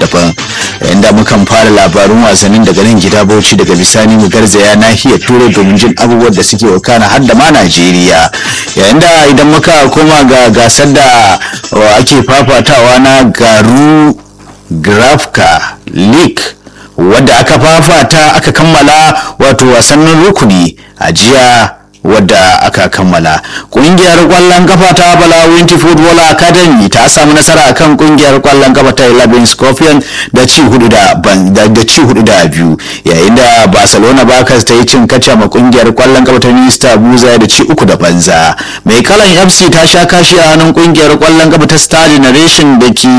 daban inda mukan fara labarun wasannin daga nan gida bauchi daga bisani mu garzaya nahiyar turai domin jin abubuwan da suke wakana har da ma najeriya yayin da idan muka koma ga gasar da ake fafatawa na garu grafka league wadda aka fafata aka kammala wato wasannin rukuni a jiya wadda aka kammala kungiyar kwallon kafa ta balawinti football academy ta samu nasara akan kungiyar kwallon kafa ta 11 scorpion da ci hudu da da ci hudu da biyu yayin da barcelona bakas ta yi cin kaca ma kungiyar kwallon kafa ta minista buza da ci uku da banza mai kalan fc ta sha kashi a hannun kungiyar kwallon kafa ta star generation da ke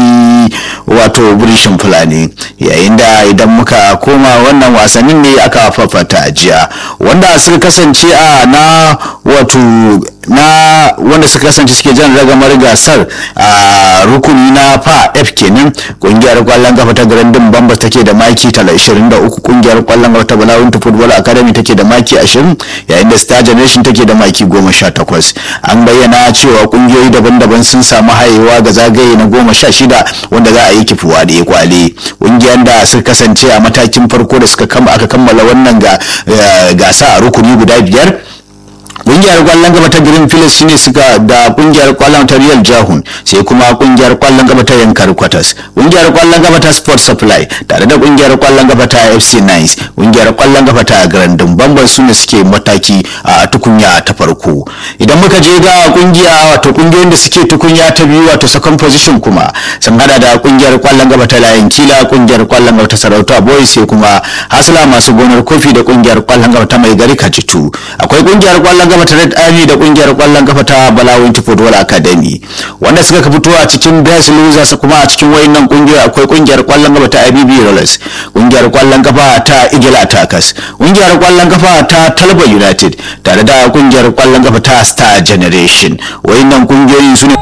wato burishin fulani yayin da idan muka koma wannan wasannin ne aka fafata a jiya wanda suka kasance a na wato na wanda suka kasance suke jan ragamar gasar a rukuni na fa f kenan kungiyar kwallon kafa ta grandin bambas take da maki 23 kungiyar kwallon kafa ta balawunta football academy take da maki 20 yayin da star generation take da maki 18 an bayyana cewa kungiyoyi daban-daban sun samu hayewa ga zagaye na 16 wanda za a yi kifuwa da kwale kungiyar da suka kasance a matakin farko da suka aka kammala wannan gasa a rukuni guda biyar kungiyar kwallon gaba ta green phillips shine suka da kungiyar kwallon ta real jahun sai kuma kungiyar kwallon gaba ta yankar quarters kungiyar kwallon gaba ta sport supply tare da kungiyar kwallon gaba ta fc nice kungiyar kwallon gaba ta grandin bamban su ne suke mataki a tukunya ta farko idan muka je ga kungiya wato kungiyoyin da suke tukunya ta biyu wato second position kuma sun hada da kungiyar kwallon gaba ta layin kila kungiyar kwallon gaba ta sarauta boys sai kuma hasla masu gonar kofi da kungiyar kwallon gaba ta mai gari kacitu akwai kungiyar kwallon gaba ta red army da kungiyar kwallon kafa ta balawinti football academy wanda suka fito a cikin best losers kuma a cikin wayannan kungiyoyi akwai kungiyar kwallon kafa ta ibb rollers kungiyar kwallon kafa ta eagle attackers kungiyar kwallon kafa ta talba united tare da kungiyar kwallon kafa ta star generation wayannan kungiyoyi su ne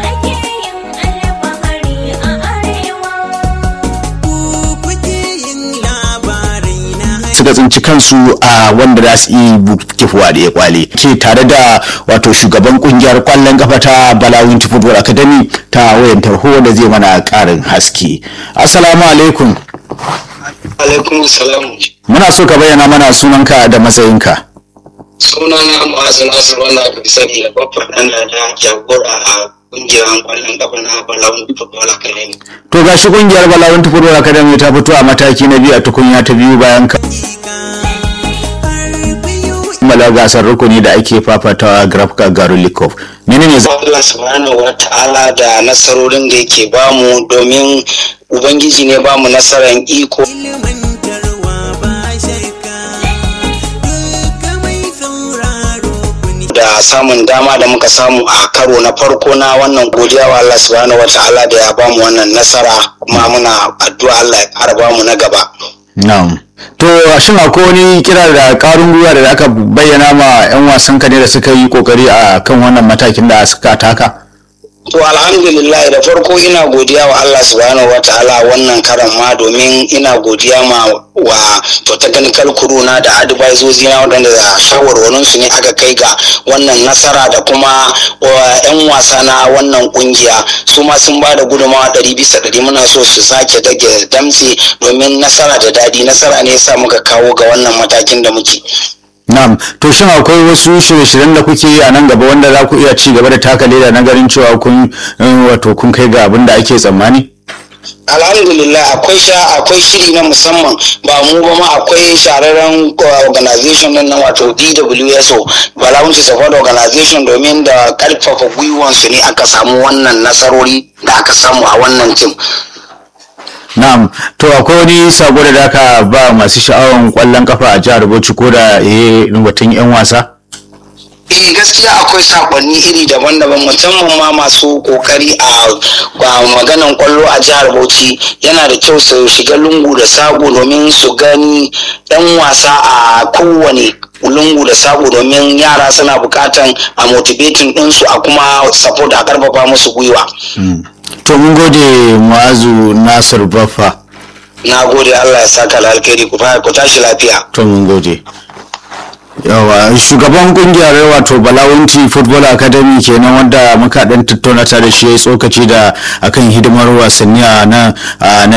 suka tsinci kansu a wanda za su yi kifuwa da ya kwale ke tare da wato shugaban kungiyar kwallon kafa ta balawin football academy ta wayan tarho da zai mana karin haske assalamu alaikum alaikum salam muna so ka bayyana mana sunanka da matsayinka sunana ma'azu nasir wanda aka sani da babban ɗan da jagora a kungiyar kwallon kafa na balawun football academy to gashi kungiyar balawun football academy ta fito a mataki na biyu a tukunya ta biyu bayan ka kammala gasar rukuni da ake fafatawa grafka garulikov menene za Allah subhanahu wa ta'ala da nasarorin da yake bamu domin ubangiji ne bamu nasarar iko da samun dama da muka samu a karo na farko na wannan godiya wa Allah subhanahu wa ta'ala da ya bamu wannan nasara kuma muna addu'a Allah ya ƙara bamu na gaba na'am to shin akwai wani kira da karun gwiwa da aka bayyana ma 'yan wasan ka ne da suka yi kokari a kan wannan matakin da suka taka To alhamdulillah da farko ina godiya wa Allah subhanahu wa ta'ala wannan karan ma domin ina godiya ma wa to technical crew na da advisors na wadanda da shawarwarin su ne aka kai ga wannan nasara da kuma yan wasa na wannan kungiya su ma sun ba da gudunmawa ɗari bisa ɗari muna so su sake dage damtse domin nasara da daɗi nasara ne yasa muka kawo ga wannan matakin da muke. Na'am, to shin akwai wasu shirye-shiryen da kuke yi a nan gaba wanda za ku iya ci gaba da taka leda na ganin cewa kun wato kun kai ga abin da ake tsammani? alhamdulillah akwai sha akwai shiri na musamman ba mu ba ma akwai shararren organization nan na wato DWSO Balawunci Support Organization domin da karfafa gwiwansu ne aka samu wannan nasarori da aka samu a wannan tim. Na'am, to akwai wani sako da aka ba masu sha'awan kwallon kafa a jihar Bauchi ko da eh batun 'yan wasa? eh gaskiya akwai sakonni iri daban-daban musamman ma masu kokari a maganan kwallo a jihar bauchi yana da kyau su shiga lungu da sako domin su gani yan wasa a kowane lungu da sako domin yara suna bukatan a motivating ɗinsu a kuma support a karfafa musu gwiwa To mun gode Mu'azu Nasir Baffa. na gode allah ya saka alkhairi ku tashi lafiya To mun gode. yawa shugaban kungiyar wato balawunti football academy kenan wanda muka dan tattauna tare shi ya tsokaci da akan hidimar wasanni a nan